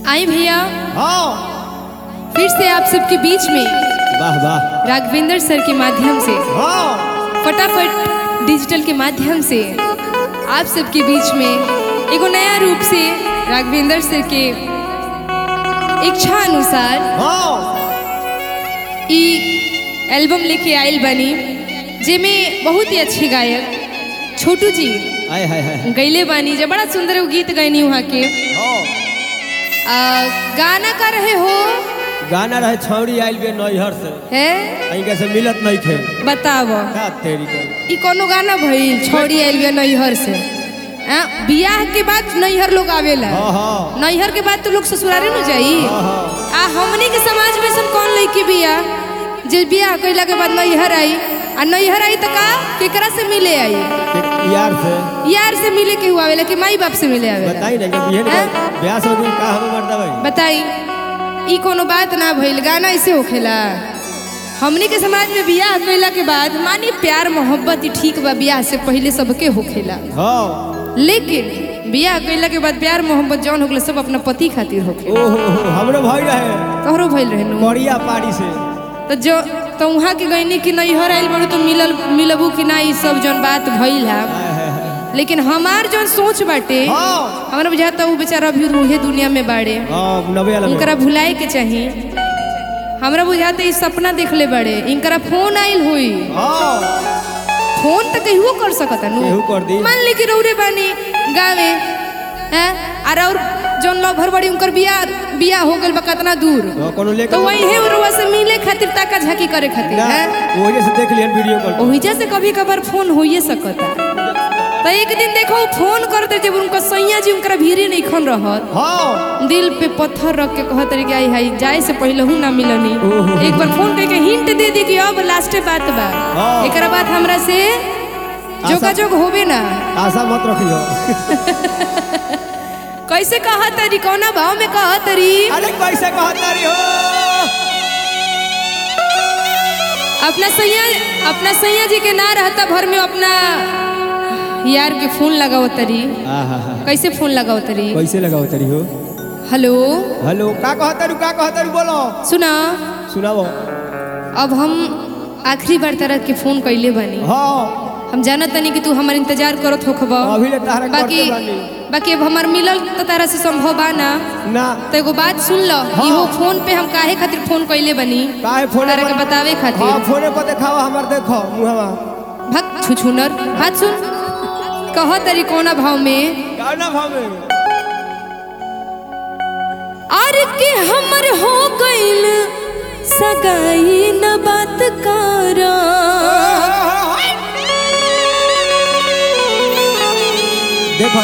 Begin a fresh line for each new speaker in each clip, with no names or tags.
आई भैया
हाँ
फिर से आप सबके बीच में
वाह वाह
राघवेंद्र सर के माध्यम से
हाँ
फटाफट डिजिटल के माध्यम से आप सबके बीच में एगो नया रूप से राघवेंद्र सर के इच्छा अनुसार
हाँ
ई एल्बम लेके आयल बनी जेमे बहुत ही अच्छे गायक छोटू जी
आय हाय हाय
गैले बानी जे बड़ा सुंदर एगो गीत गैनी वहाँ के
हाँ
आ, गाना का रहे हो
गाना रहे छौड़ी आइल बे नैहर से
है
इनका से मिलत नहीं थे
बताव
का तेरी के
ई कोनो गाना भइल छोड़ी आइल बिया नैहर से आ, बियाह के बाद नैहर लोग आवेला
हाँ हाँ
नैहर के बाद तो लोग ससुरारे न जाई
हाँ हाँ
आ हमनी के समाज में सन कौन लड़की बिया जे बियाह कइला के बाद नैहर आई आ नैहर आई त का केकरा से मिले आई
एक यार से
यार से मिले के हुआ आवेला कि माई बाप से मिले आवेला
बताई ना जब बिहन
हैं?
ब्याह से होगी का हमें मर्दा भाई
बताई ई कोनो बात ना भइल गाना ऐसे होखेला हमनी के समाज में बियाह कइला के बाद मानी प्यार मोहब्बत ई ठीक बा बियाह से पहले सबके होखेला
हाँ
लेकिन बियाह कइला के बाद प्यार मोहब्बत जौन होखेला सब अपना पति खातिर होखे
ओ हो हो हमरो भाई रहे
तोहरो भइल रहे नु
करिया पाड़ी से
तो जो तो वहाँ के गईनी कि नैहर आइल बड़ू तो मिलल मिलबू कि ना ई सब जौन बात भइल है
हाय हाय हाय
लेकिन हमार जौन सोच बाटे
हाँ
हमरा बुझाता उ बेचारा अभी उहे दुनिया में बाड़े
हाँ नबे वाला में।
उनकरा भुलाए के चाही हमरा बुझाते ई सपना देखले बड़े इनकरा फोन आइल हुई
हाँ
फोन तो कहियो कर सकता नु
केहू कर दी
मान ली कि रौरे बानी गावे हैं और और जौन लभर बड़ी उनकर बिया बिया हो गइल बा कितना दूर
हाँ, कोनो लेकर
तो वही उरवा से मिले खातिर ताका झाकी करे खातिर
ना
हैं
वही से देख लियन वीडियो कॉल
ओहिजा से कभी कभार फोन होइए सकता तो एक दिन देखो उ फोन करते जब उनका सैया जी उनकरा भीरे नहीं खन रहत
हाँ
दिल पे पत्थर रख के कहत रही कि आई हाई जाए से पहले हूँ ना मिलनी
ओहो।
एक बार फोन करके हिंट दे दी कि अब लास्टे बात बा
हाँ।
एकरा बाद हमरा से जोगाजोग होबे ना
आशा मत रखियो
कैसे कहत तरी कौना भाव में कहत तरी
अरे कैसे कहता रही हो
अपना सैया अपना सैया जी के ना रहता भर में अपना यार के फोन लगाओ तरी
आहा हा
कैसे फोन लगाओ तरी
कैसे लगाओ तरी हो
हेलो
हेलो का कहता रू का कहता रू बोलो
सुना
सुनाओ
अब हम आखिरी बार तरह के फोन कैले बानी
हाँ
हम जानत तनी कि तू हमार इंतजार करत होखबा
अभी ले तारा
बाकी
करते बानी
बाकी अब हमार मिलल तो तारा से संभव बा ना
ना
तो एगो बात सुन लो
हाँ।
इहो फोन पे हम काहे खातिर फोन कैले बनी
काहे फोन
तारा के बतावे
हाँ
खातिर
फोने पर देखाओ हमार देखो मुहवा
भक छुछुनर हाथ सुन कह तरी कोना भाव में
गाना भावे
अरे के हमर हो गइल सगाई न बात करा
देखो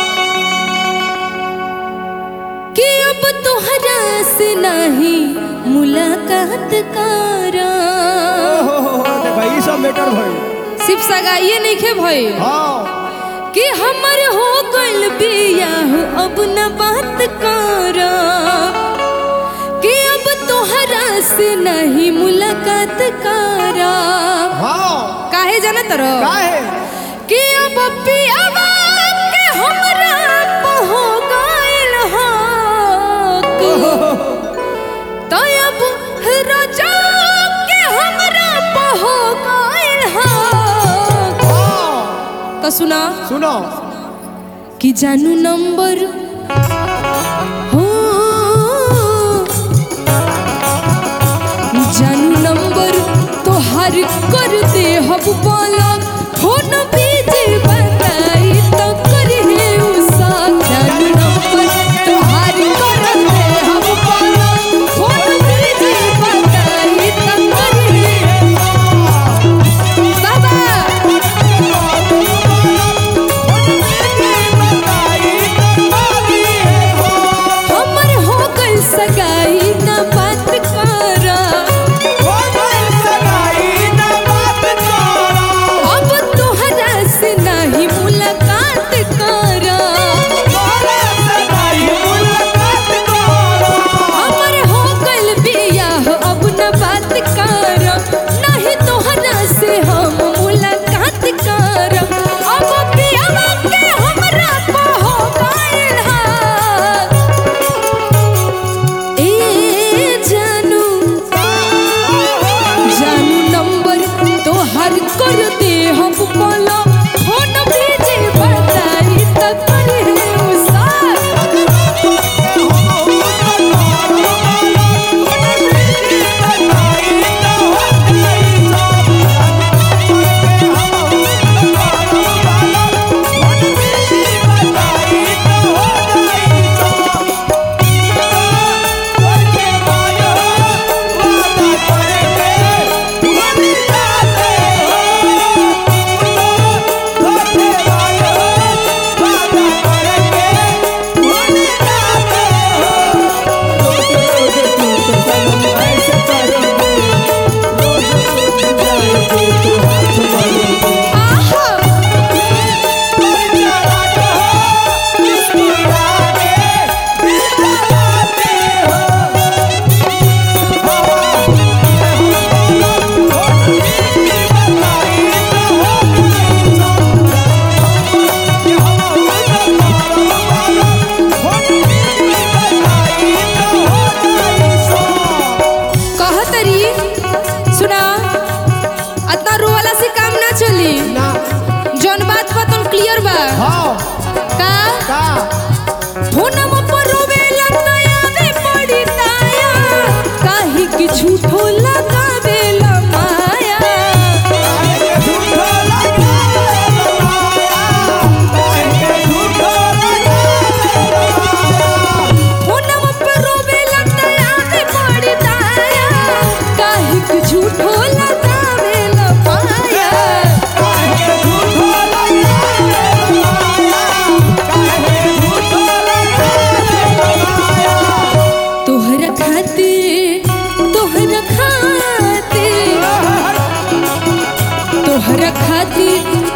कि अब तोहरा से नहीं मुलाकात करा
हो हो हो देखो ई सब मैटर भई
सिर्फ सगाइए नहीं खे भइल
हाँ
कि हमर हो गइल बियाह अब न बात करा कि अब तोहरा से नहीं मुलाकात करा
हाँ
काहे जाना तरो
काहे
कि अब पियावा के हमरा पे हो गइल हो तो अब रजा के हमरा पे हो गइल हो
हाँ
तो सुना
सुनो
कि जानू नंबर हो जानू नंबर तोहार कर दे हब बोला फोन बीजे बताई तो करी है उसा जानू नंबर तोहार कर दे हब बोला फोन बीजे बताई तो करी है बाबा हमर हो गइल सगाई ना बात करा अब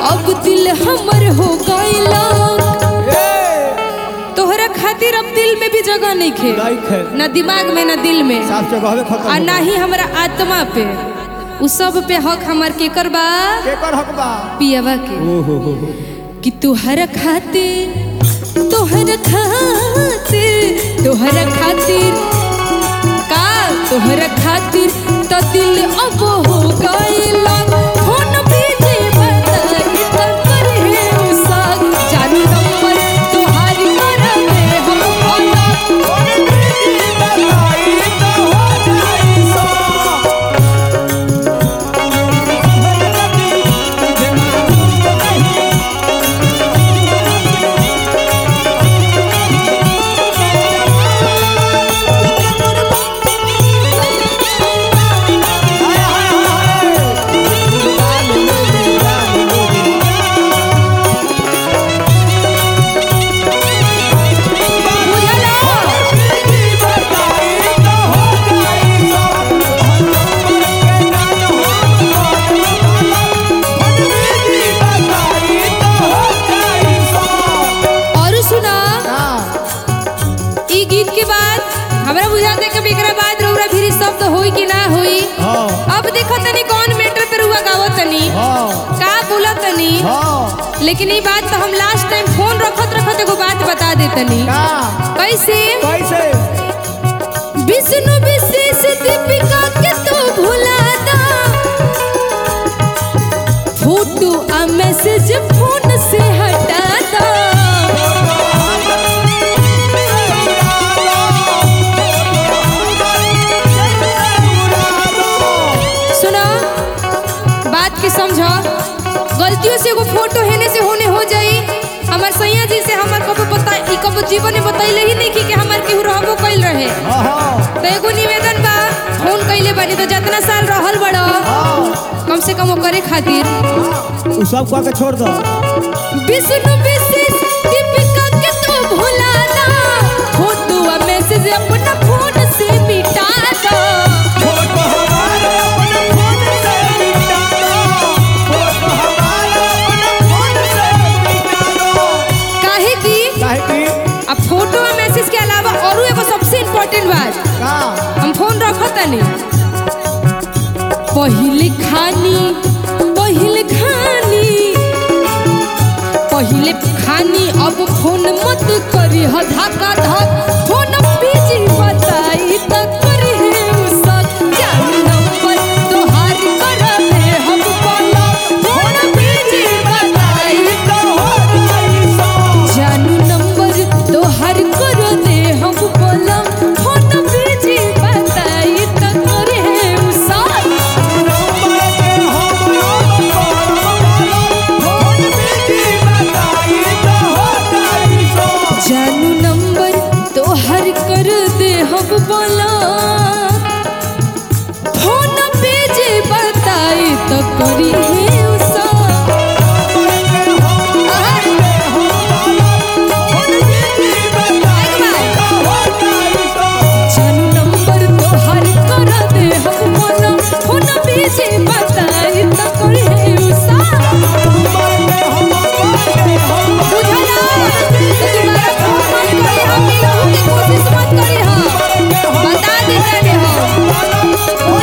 अब दिल हमर हो गइला
ए
तोहरा खातिर अब दिल में भी जगह नहीं खे
नहीं खे
ना दिमाग में ना दिल में
साफ जगह खत्म
आ
हो
ना ही हमरा आत्मा पे उ सब पे हक हमर केकर बा
केकर हक बा
पियवा के
ओ हो हो हो
कि तुहर खातिर तुहर खातिर तुहर खातिर का तुहर खातिर तो दिल अब हो गइला फोन भी जे बताई त कर हे उसाग चालू नंबर तुहार कर दे हम फोन बुझला और सुना ई गीत के बाद हमरा बुझाते कि एकरा बाद रउरा फिर शब्द होई कि ना होई
हाँ
अब देखो तनी कौन मैटर पे रुआ गावो तनी
हाँ
का बोला तनी
हाँ
लेकिन ई बात तो हम लास्ट टाइम फोन रखत रखत एगो बात बता दे तनी
का
कैसे
कैसे
विष्णु विशेष दीपिका के तो भुला दा फोटो आ मैसेज फोन से हटा दा सुना बात के समझो गलतियों से एगो फोटो हेने से होने हो जाई हमार सैया जी से हमार कबो बता ई कबो जीवन में बतैले ही नहीं कि, कि हमार केहू रहबो कइल रहे
हाँ हाँ
तो एगो निवेदन बा फोन कइले बानी तो जितना साल रहल बड़ो
हाँ
कम से कम वो करे खातिर
उ सब कह के छोड़ दो
विष्णु विशेष दीपिका के तो भुला ना फोटो आ मैसेज अपना फोन से मिटा दो काहे की
काहे की
अब फोटो और मैसेज के अलावा और एगो सबसे इम्पोर्टेंट बात
का
हम फोन रखत तनी पहिले खानी पहिले खानी पहिले खानी अब फोन मत करी ह धक्का धक फोन बिजी बताई त करी हे उसक जान नंबर तोहार कर दे हम बोला फोन बिजी बताई जानू नंबर तोहार कर दे हम बोला फोन बिजी बताई त करी हे उसक जानू नंबर तोहर कर दे हम बोला फोन पे जे बताई तो करी हे उसा जानू नंबर तोहर कर दे हम बोला फोन पे जे बताई तो करी हे उसा बुझला तो तुम्हारा फोन मत करी हम मिलहु की कोशिश मत करी हम बता दे रहे हो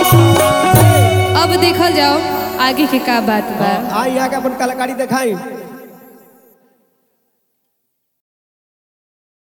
अब देखल जाओ आगे के का बात बा
आई आके अपन कलाकारी दिखाई